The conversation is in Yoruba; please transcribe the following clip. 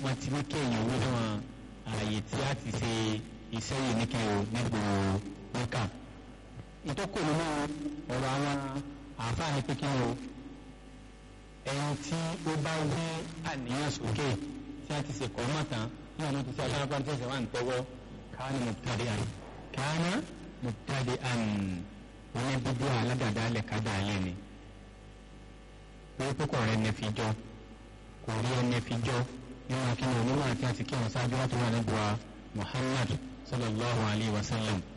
wọ́n ti ní kéèyàn wí fún ààyè tí a ti ṣe iṣẹ́ yìí ní kéèyàn nígboro mẹ́kà ìtọ́kọ̀ nínú ọ̀rọ̀ àwọn àáfàá ní pé kí o ẹni tí ó bá wí àníyàn sókè tí a ti ṣe kọ́ mọ̀tàn ní àwọn ti ṣe alára tí ẹsẹ̀ wà ń tẹ́wọ́ káánà mubtadi'an káánà mubtadi'an wọn ní bíbí aládàáda alẹ́ kájà alẹ́ ni pé púpọ̀ rẹ̀ ní fi jọ kò rí ẹni fi jọ nínú akínú onímọ̀ àti àti kí wọn ṣáájú láti wà nígbà Muhammad sallallahu alayhi wa sallam